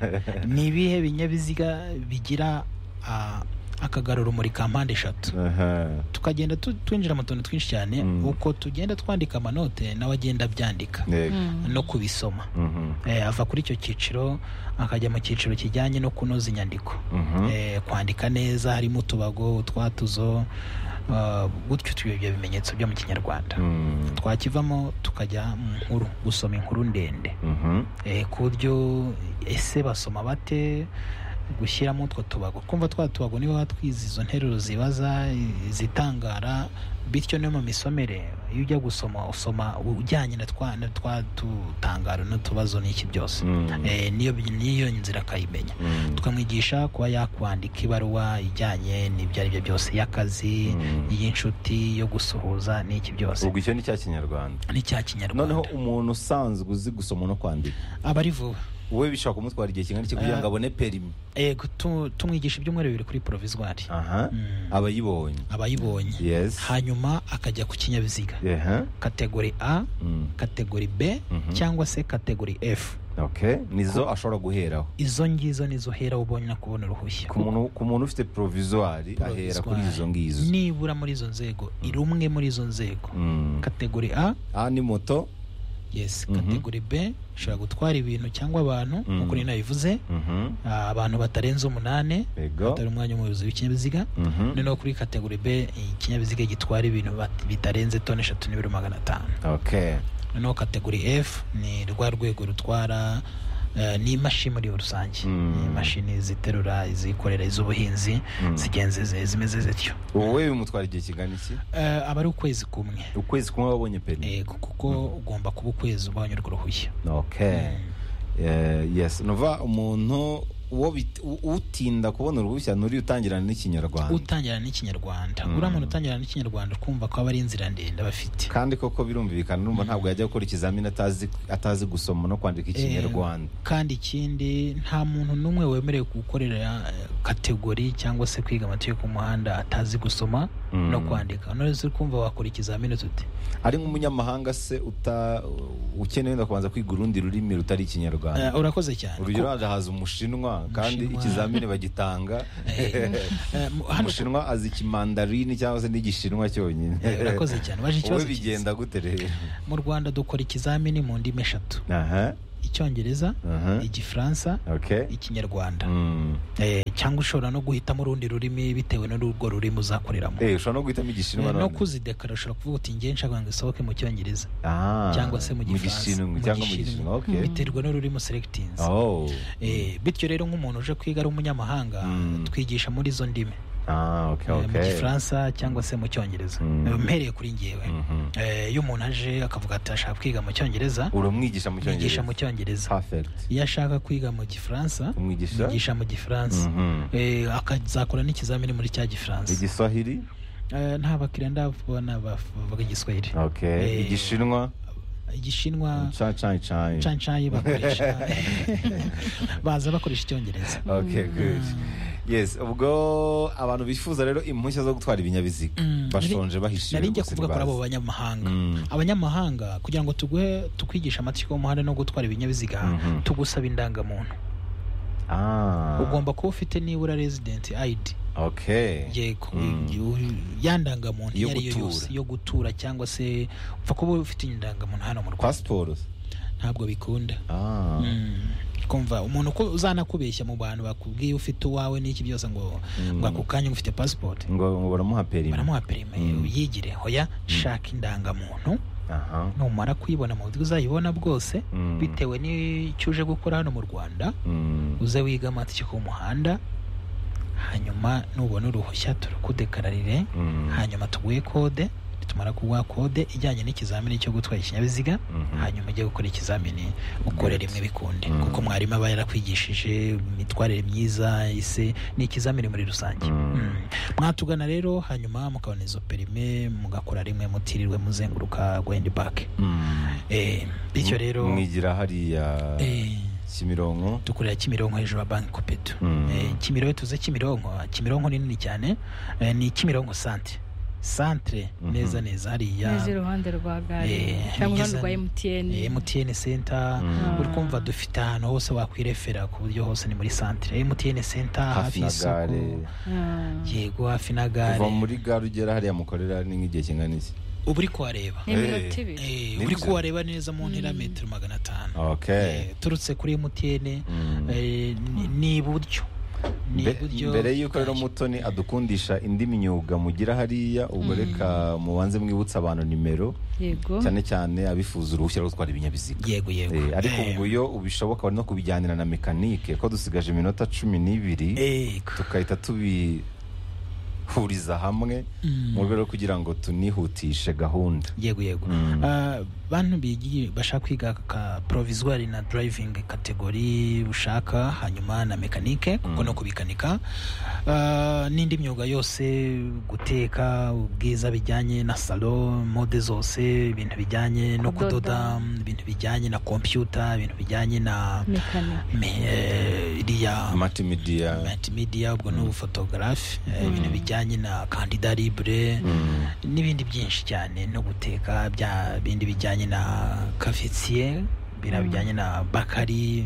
Speaker 3: ni ibihe binyabiziga bigira ah, akagarurumuri ka mpande eshatu
Speaker 1: Aha.
Speaker 3: tukagenda tu- twinjira mu tuntu twinshi cyane
Speaker 1: Mm.
Speaker 3: uko tugenda twandika amanote nawe agenda abyandika
Speaker 1: Yego.
Speaker 3: no kubisoma
Speaker 1: Mhm.
Speaker 3: Eh, ava kuri icyo cyiciro akajya mu cyiciro kijyanye no kunoza inyandiko
Speaker 1: Mhm.
Speaker 3: Eh, kwandika neza harimo utubago utwatuzo ah, gutyo tuyo ibyo bimenyetso byo mu kinyarwanda
Speaker 1: Mm.
Speaker 3: twakivamo tukajya mu nkuru gusoma inkuru ndende
Speaker 1: Mhm.
Speaker 3: Eh, ku buryo ese basoma bate gushyiramo utwo tubago kumva twa tubago niba watwize izo nteruro zibaza izitangara bityo no mu misomere iyo ujya gusoma usoma ujyanye na twa na twa tutangaro n'utubazo n'iki byose
Speaker 1: Mm.
Speaker 3: Eh, niyo niyo nzira akayimenya
Speaker 1: Mm.
Speaker 3: tukamwigisha kuba yakwandika ibaruwa ijyanye n'ibyo ari byo byose y'akazi
Speaker 1: Mm.
Speaker 3: iy'inshuti yo gusuhuza n'iki byose
Speaker 1: ubwo icyo ni cya kinyarwanda
Speaker 3: n'icya kinyarwanda
Speaker 1: noneho umuntu usanzwe uzi gusoma no kwandika
Speaker 3: aba ari vuba
Speaker 1: wowe bishobora kumutwara igihe kingana iki kugira ngo abone perimi
Speaker 3: yego tu- tumwigisha ibyumweru bibiri kuri porovizwari
Speaker 1: aha
Speaker 3: Mm.
Speaker 1: abayibonye
Speaker 3: aba ayibonye
Speaker 1: yes
Speaker 3: hanyuma akajya ku kinyabiziga
Speaker 1: aha
Speaker 3: kategori a
Speaker 1: Mm.
Speaker 3: kategori b
Speaker 1: Mhm.
Speaker 3: cyangwa se kategori f
Speaker 1: okay nizo ashobora guheraho
Speaker 3: izo ngizo nizo uhera ubonye no kubona uruhushya
Speaker 1: ku muntu ku muntu ufite provizwari ahera kuri izo ngizo
Speaker 3: nibura muri izo nzego irumwe muri izo nzego
Speaker 1: Mm.
Speaker 3: kategori a
Speaker 1: aha ni moto
Speaker 3: yes
Speaker 1: Mhm.
Speaker 3: kategori b ishobora gutwara ibintu cyangwa abantu
Speaker 1: Mm.
Speaker 3: nk'uko nari nabivuze
Speaker 1: Mhm.
Speaker 3: Ah, abantu batarenze umunane
Speaker 1: yego
Speaker 3: atari umwanya umuyobozi w'ikinyabiziga
Speaker 1: Mhm.
Speaker 3: noneho kuri kategori b ikinyabiziga gitwara ibintu bat- bitarenze toni eshatu n'ibiro magana atanu
Speaker 1: okay
Speaker 3: noneho kategori f ni rwa rwego rutwara eh, ni imashini muri rusange
Speaker 1: Mm.
Speaker 3: ni imashini ziterura izikorera iz'ubuhinzi
Speaker 1: Mm.
Speaker 3: zigenze zi- zimeze zityo
Speaker 1: wowe bimutwara igihe kingana iki
Speaker 3: Eh, aba ari ukwezi kumwe
Speaker 1: ukwezi kumwe wabonye perimi
Speaker 3: Yego, kuko ugomba kuba ukwezi ubonye urwo ruhushya
Speaker 1: okay Eh, yes nuva umuntu uwo bit- u- utinda kubona uruhushya nuri utangirana n'ikinyarwanda
Speaker 3: utangira n'ikinyarwanda
Speaker 1: Mm.
Speaker 3: uriya muntu utangira n'ikinyarwanda kumva ko aba ari inzira ndende aba afite
Speaker 1: kandi koko birumvikana numva ntabwo yajya gukora ikizamini atazi atazi gusoma no kwandika ikinyarwanda
Speaker 3: kandi ikindi nta muntu n'umwe wemerewe gukorera eh, kategori cyangwa se kwiga amategeko y'umuhanda atazi gusoma
Speaker 1: Mm.
Speaker 3: no kwandika none uri kumva wakora ikizamini tute
Speaker 1: ari nk'umunyamahanga se uta ukeneye wenda kubanza kwiga urundi rurimi rutari ikinyarwanda
Speaker 3: Eh, urakoze cyane
Speaker 1: urugero haza umushinwa kandi
Speaker 3: Umushinwa.
Speaker 1: ikizamini bagitanga
Speaker 3: Ko- eh, mu- hano-
Speaker 1: umushinwa azi ikimandarini cyangwa se n'igishinwa cyonyine
Speaker 3: Eh, urakoze cyane
Speaker 1: wowe
Speaker 3: waje ikibazo cyiza
Speaker 1: bigenda gute rero
Speaker 3: mu rwanda dukora ikizamini mu ndimi eshatu
Speaker 1: aha
Speaker 3: icyongereza
Speaker 1: aha
Speaker 3: igifaransa
Speaker 1: okay
Speaker 3: ikinyarwanda
Speaker 1: Mm.
Speaker 3: Eh, cyangwa ushobora no guhitamo urundi rurimi bitewe n'urwo rurimi uzakoreramo
Speaker 1: Eh, ushobora no guhitamo
Speaker 3: Eh,
Speaker 1: igishinwa
Speaker 3: no
Speaker 1: none.
Speaker 3: kuzidekara ushobora kuvuga uti ngiye nshaka ngo isohoke mu cyongereza
Speaker 1: Ah,
Speaker 3: cyangwa se mu gifaransa
Speaker 1: gishinwa cyangwa mu gishinwa okay
Speaker 3: biterwa n'ururimi selectings
Speaker 1: oh
Speaker 3: Eh, bityo rero nk'umuntu uje kwiga ari umunyamahanga
Speaker 1: Mm.
Speaker 3: twigisha muri izo ndimi
Speaker 1: ah okay
Speaker 3: Eh, mu
Speaker 1: okay
Speaker 3: gifaransa cyangwa se mu cyongereza
Speaker 1: Mm.
Speaker 3: Eh, mpereye kuri ngewe
Speaker 1: Mhm.
Speaker 3: Eh, iyo umuntu aje akavuga ati ashaka kwiga mu cyongereza
Speaker 1: uramwigisha mu
Speaker 3: mwigisha mu
Speaker 1: cyongereza
Speaker 3: cyongereza
Speaker 1: perfect
Speaker 3: iyo ashaka kwiga mu gifaransa
Speaker 1: umwigisha
Speaker 3: mwigisha mu gifaransa
Speaker 1: Mhm.
Speaker 3: Eh, akazakora n'ikizamini muri cya gifaransa
Speaker 1: igiswahili
Speaker 3: Eh, nta bakiriya ndabona bavuga igiswahili
Speaker 1: okay
Speaker 3: Eh,
Speaker 1: igishinwa
Speaker 3: igishinwa
Speaker 1: chanchai chai
Speaker 3: cancayi bakoresha baza bakoresha icyongereza
Speaker 1: okay good yes ubwo abantu bifuza rero impushya zo gutwara ibinyabiziga
Speaker 3: Mm,
Speaker 1: bashonje bahishiwe
Speaker 3: nari njya
Speaker 1: rwose
Speaker 3: kuvuga kuri abo
Speaker 1: ntibazi.
Speaker 3: banyamahanga
Speaker 1: Mm.
Speaker 3: abanyamahanga kugira ngo tuguhe tukwigisha amategeko y'umuhanda no gutwara ibinyabiziga
Speaker 1: Mhm.
Speaker 3: tugusaba indangamuntu
Speaker 1: ah
Speaker 3: ugomba kuba ufite nibura resident id
Speaker 1: okay
Speaker 3: yego
Speaker 1: Mm.
Speaker 3: ya ndangamuntu iyo
Speaker 1: Yo
Speaker 3: ari yo
Speaker 1: gutura.
Speaker 3: yose yo gutura cyangwa se upfa kuba ufite indangamuntu hano mu rwanda
Speaker 1: passport
Speaker 3: ntabwo bikunda
Speaker 1: ah
Speaker 3: Mm. kumva umuntu uko uzanakubeshya mu bantu bakubwiye ufite uwawe n'iki byose ngo ngo ako kanya ngo ufite pasipoti
Speaker 1: ngo ngo baramuha perimi
Speaker 3: baramuha perime uyigire hoya shaka indangamuntu
Speaker 1: aha
Speaker 3: numara kuyibona mu buryo uzayibona bwose
Speaker 1: Mm.
Speaker 3: bitewe n'icyo uje gukora hano mu rwanda
Speaker 1: Mm.
Speaker 3: uze wige amategeko y'umuhanda hanyuma nubona uruhushya turukudekararire
Speaker 1: Mm.
Speaker 3: hanyuma tuguhe kode nitumara kuguha kode ijyanye n'ikizamini cyo gutwara ikinyabiziga
Speaker 1: Mhm.
Speaker 3: hanyuma ujye gukora ikizamini ukore rimwe bikunde
Speaker 1: Mm.
Speaker 3: kuko mwarimu aba yarakwigishije imitwarire myiza ise ni ikizamini muri rusange
Speaker 1: Mm.
Speaker 3: Mm. mwatugana rero hanyuma mukabona izo perime mugakora rimwe mutirirwe muzenguruka gwend back
Speaker 1: Mm.
Speaker 3: Eh, bityo rero
Speaker 1: mwigira hariya
Speaker 3: eh,
Speaker 1: kimironko
Speaker 3: dukorera kimironko hejuru ya banki kopedu
Speaker 1: Mm.
Speaker 3: Eh, kimironko tuze kimironko kimironko ni nini cyane eh, ni kimironko santere santere
Speaker 1: Mhm.
Speaker 3: neza neza hariya
Speaker 4: neza iruhande rwa gare
Speaker 3: Eh,
Speaker 4: cyangwa
Speaker 3: nigeze-
Speaker 4: iruhande rwa emutiyeni
Speaker 3: Eh, mtn center
Speaker 1: Mm.
Speaker 3: uri kumva dufite ahantu hose wakwirefera ku buryo hose ni muri santere mtn center hafi
Speaker 1: hafi na
Speaker 3: y'isoko
Speaker 1: gare
Speaker 3: yego hafi na
Speaker 1: kuva
Speaker 3: gare
Speaker 1: muri gare ugera hariya mukorera ni nk'igihe kingana iki
Speaker 3: uba uri kuhareba
Speaker 4: ni iminota ibiri
Speaker 3: Eh,
Speaker 1: Ni
Speaker 3: uri
Speaker 1: byiza.
Speaker 3: kuhareba neza mu ntera metero magana atanu
Speaker 1: okay
Speaker 3: Eh, turutse kuri mtn
Speaker 1: Mm.
Speaker 3: eh, ni- ni iburyo ni
Speaker 1: Mbe-
Speaker 3: iburyo
Speaker 1: mbere y'uko rero mutoni adukundisha indi myuga mugira hariya ubwo reka mubanze mwibutsa abantu nimero
Speaker 4: yego
Speaker 1: cyane cyane abifuza uruhushya rwo gutwara ibinyabiziga
Speaker 3: yego yego
Speaker 1: Eh, ariko
Speaker 3: Eh,
Speaker 1: ubwo iyo ubishoboka wari no kubijyanira na mekanike ko dusigaje iminota cumi n'ibiri
Speaker 3: yego
Speaker 1: tugahita tubihuriza hamwe mu rwego rwo kugira ngo tunihutishe gahunda
Speaker 3: yego yego
Speaker 1: Mm.
Speaker 3: Ah, bantu bigiye bashaka kwiga ka provisoire na driving kategori ushaka hanyuma na mekanike kuko no kubikanika Ah, n'indi myuga yose guteka ubwiza bijyanye na salo mode zose ibintu bijyanye no kudoda
Speaker 4: Kudoda.
Speaker 3: ibintu bijyanye na kompyuta ibintu bijyanye na
Speaker 4: mekanike
Speaker 3: me- eh, iriya
Speaker 1: matimidiya
Speaker 3: multimedia ubwo n'ubu photographe eh, ibintu bijyanye na kandida libre n'ibindi byinshi cyane no guteka bya bindi bijyanye na cafetier biriya bijyanye na bakari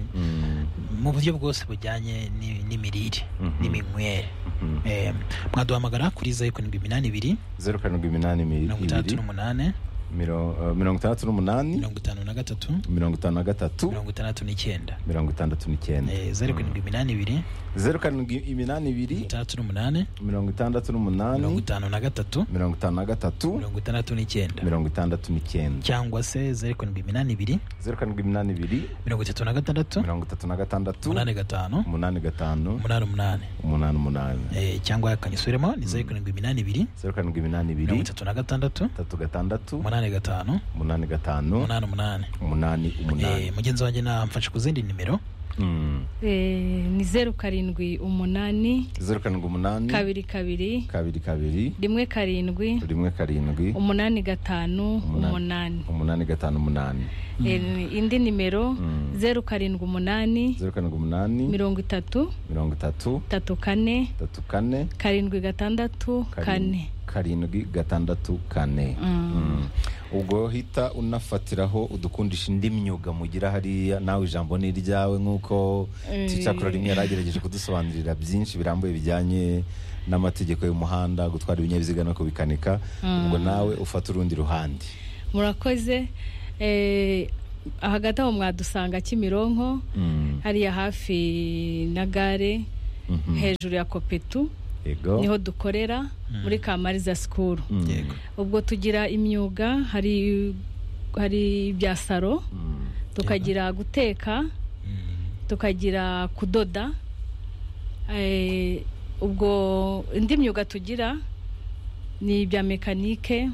Speaker 3: mu buryo bwose bujyanye ni- n'imirire
Speaker 1: Mhm.
Speaker 3: n'iminywere
Speaker 1: Mhm.
Speaker 3: Eh, mwaduhamagara kuri zeru karindwi iminani ibiri
Speaker 1: zeru karindwi iminani mi-
Speaker 3: mirongo itandatu
Speaker 1: ibiri
Speaker 3: n'umunani
Speaker 1: miro- eh, mirongo itandatu n'umunani
Speaker 3: mirongo itanu na gatatu
Speaker 1: mirongo itanu na gatatu
Speaker 3: mirongo itandatu n'icyenda
Speaker 1: mirongo itandatu n'icyenda
Speaker 3: Eh, zeru karindwi iminani ibiri
Speaker 1: zeru karindwi iminani ibiri
Speaker 3: itandatu n'umunani
Speaker 1: mirongo itandatu
Speaker 3: mirongo
Speaker 1: n'umunani
Speaker 3: itanu na gatatu
Speaker 1: mirongo itanu na gatatu
Speaker 3: mirongo itandatu n'icyenda
Speaker 1: mirongo itandatu n'icyenda
Speaker 3: cyangwa se zeru karindwi iminani ibiri
Speaker 1: zeru karindwi iminani ibiri
Speaker 3: mirongo itatu na gatandatu
Speaker 1: mirongo itatu na gatandatu
Speaker 3: umunani gatanu
Speaker 1: umunani gatanu
Speaker 3: umunani umunani
Speaker 1: umunani umunani
Speaker 3: Eh, cyangwa kanyisubiremo ni zeru karindwi iminani ibiri
Speaker 1: zeru karindwi iminani
Speaker 3: mirongo
Speaker 1: ibiri
Speaker 3: itatu na gatandatu
Speaker 1: itatu gatandatu
Speaker 3: umunani gatanu
Speaker 1: umunani gatanu
Speaker 3: umunani umunani
Speaker 1: umunani
Speaker 3: Eh,
Speaker 1: umunani
Speaker 3: mugenzi wanjye namfashe ku zindi nimero
Speaker 1: Mm.
Speaker 4: Eh, ni zeru karindwi umunani
Speaker 1: zeru karindwi umunani
Speaker 4: kabiri kabiri
Speaker 1: kabiri kabiri
Speaker 4: rimwe karindwi
Speaker 1: rimwe karindwi
Speaker 4: umunani gatanu
Speaker 1: Umunani.
Speaker 4: umunani
Speaker 1: umunani gatanu umunani
Speaker 4: Eh, indi nimero
Speaker 1: Mm.
Speaker 4: zeru karindwi umunani
Speaker 1: zeru karindwi umunani
Speaker 4: mirongo itatu
Speaker 1: mirongo itatu
Speaker 4: itatu kane
Speaker 1: itatu kane
Speaker 4: karindwi gatandatu
Speaker 1: karin-
Speaker 4: kane
Speaker 1: karindwi gatandatu kane Mm. ubwo hita unafatiraho udukundisha indi myuga mugira hariya nawe ijambo ni iryawe nk'uko ticakura rimwe yaragerageje kudusobanurira byinshi birambuye bijyanye n'amategeko y'umuhanda gutwara ibinyabiziga no kubikanika ubwo nawe ufata urundi ruhande
Speaker 4: murakoze Eh, hagati aho mwadusanga kimironko
Speaker 1: Mm.
Speaker 4: hariya hafi na gare
Speaker 1: Mhm.
Speaker 4: hejuru ya kopetu
Speaker 1: yego
Speaker 4: niho dukorera muri kamariza sikuru
Speaker 1: Mm.
Speaker 3: yego
Speaker 4: ubwo tugira imyuga hari hari ibya saro
Speaker 1: Mm.
Speaker 4: tukagira guteka
Speaker 3: Mm.
Speaker 4: tukagira kudoda Eh, ubwo indi myuga tugira ni ibya mekanike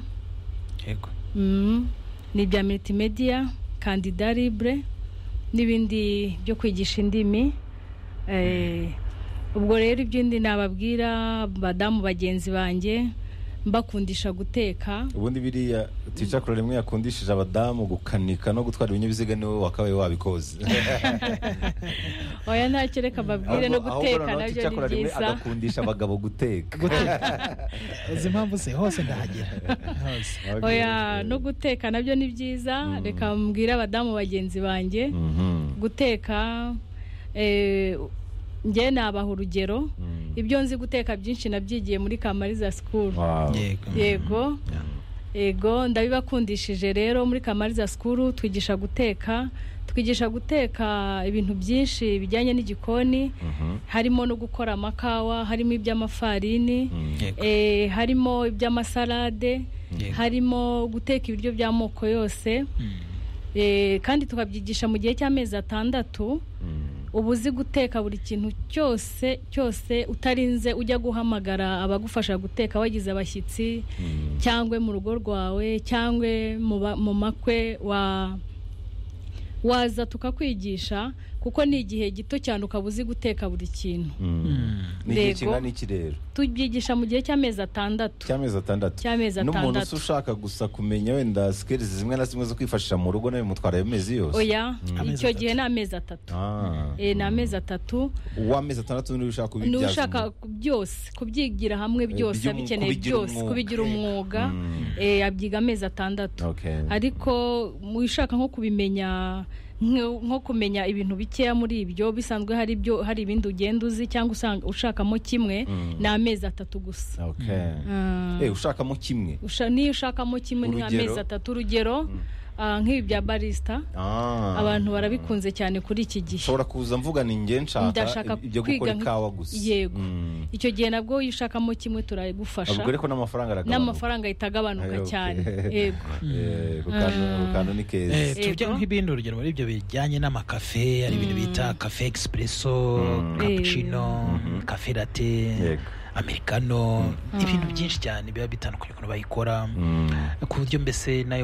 Speaker 3: yego
Speaker 4: mm, ni ibya multimedia kandida libre n'ibindi byo kwigisha indimi Eh, ubwo rero iby'indi nababwira badamu bagenzi banjye mbakundisha guteka
Speaker 1: ubundi biriya ticakura rimwe yakundishije abadamu gukanika no gutwara ibinyabiziga niwe wakabaye wabikoze
Speaker 4: oya ntacyo reka mbabwire no
Speaker 1: Ahubwo- ahubwo
Speaker 4: guteka
Speaker 1: noneho
Speaker 4: nabyo ni
Speaker 1: ticakura rimwe
Speaker 4: byiza
Speaker 1: agakundisha abagabo guteka
Speaker 3: uzi impamvu se hose ndahagera hose
Speaker 4: oya no guteka nabyo ni byiza reka mbwire abadamu bagenzi banjye
Speaker 1: Mhm.
Speaker 4: guteka eh, njye nabaha urugero ibyo nzi guteka byinshi nabyigiye muri kamariza sikuru
Speaker 1: Wow.
Speaker 3: yego
Speaker 4: yego yego ndabibakundishije rero muri kamariza sikuru twigisha guteka twigisha guteka ibintu byinshi bijyanye n'igikoni
Speaker 1: Mhm.
Speaker 4: harimo no gukora amakawa harimo iby'amafarini
Speaker 3: Yego.
Speaker 4: eh, harimo iby'amasalade
Speaker 3: Yego.
Speaker 4: harimo guteka ibiryo by'amoko yose
Speaker 3: Mm.
Speaker 4: Eh, kandi tukabyigisha mu gihe cy'amezi atandatu
Speaker 1: Mm.
Speaker 4: uba uzi guteka buri kintu cyose cyose utarinze ujya guhamagara abagufasha guteka wagize abashyitsi
Speaker 1: Mm.
Speaker 4: cyangwa mu rugo rwawe cyangwa mu ba- mu makwe wa waza tukakwigisha kuko ni igihe gito cyane ukaba uzi guteka buri kintu
Speaker 1: Mm. Ni igihe
Speaker 4: Yego.
Speaker 1: kingana iki rero
Speaker 4: tubyigisha mu gihe cy'amezi atandatu
Speaker 1: cy'amezi atandatu
Speaker 4: Cy'amezi
Speaker 1: n'umuntu usa
Speaker 4: atandatu.
Speaker 1: ushaka gusa kumenya wenda sikerizi zimwe na zimwe zo kwifashisha mu rugo nawe mutwara ayo mezi yose
Speaker 4: oya
Speaker 3: Amezi
Speaker 4: icyo
Speaker 3: atatu.
Speaker 4: gihe ni amezi atatu
Speaker 1: Ah.
Speaker 4: Eh, ni amezi atatu
Speaker 1: uw'amezi atandatu niwe ushaka kubibyaza
Speaker 4: niba ushaka
Speaker 1: umuntu.
Speaker 4: ku- byose kubyigira hamwe byose
Speaker 1: by'umu-
Speaker 4: abikeneye
Speaker 1: kubigira
Speaker 4: byose
Speaker 1: umwuga.
Speaker 4: kubigira umwuga
Speaker 1: Mm.
Speaker 4: eh, abyiga amezi atandatu
Speaker 1: Okay.
Speaker 4: ariko mu ushaka nko kubimenya nk- nko kumenya ibintu bikeya muri ibyo bisanzwe hari ibyo hari ibindi ugenda uzi cyangwa usanga ushakamo kimwe
Speaker 1: Mm.
Speaker 4: ni amezi atatu gusa
Speaker 1: Okay.
Speaker 4: Ah,
Speaker 1: Eh, ushakamo kimwe
Speaker 4: usha- niyo ushakamo kimwe ni
Speaker 1: Urugero?
Speaker 4: amezi atatu urugero ah, nk'ibi bya barisita
Speaker 1: Ah.
Speaker 4: abantu barabikunze cyane kuri iki gihe
Speaker 1: ushobora kuza mvuga ni njye nshaka
Speaker 4: Ndashaka
Speaker 1: ibyo gukora
Speaker 4: kwiga nk-
Speaker 1: ikawa gusa
Speaker 4: Yego.
Speaker 1: Mm.
Speaker 4: icyo gihe nabwo iyo ushakamo kimwe turabigufasha
Speaker 1: ubwo ariko n'amafaranga aragabanuka
Speaker 4: n'amafaranga ahita agabanuka
Speaker 1: Ayo,
Speaker 4: cyane
Speaker 1: okay.
Speaker 4: yego
Speaker 1: Eh, ku kantu- ku kantu ni keza
Speaker 3: Eh,
Speaker 4: Yego.
Speaker 3: tujya nk'ibindi urugero muri ibyo bijyanye n'amakafe hari ibintu bita kafe egisereso cappuccino kafe rate
Speaker 1: Yego.
Speaker 3: americano n'ibintu byinshi cyane biba bitandukanye ukuntu bayikora
Speaker 1: Mm.
Speaker 3: ku buryo mbese nayo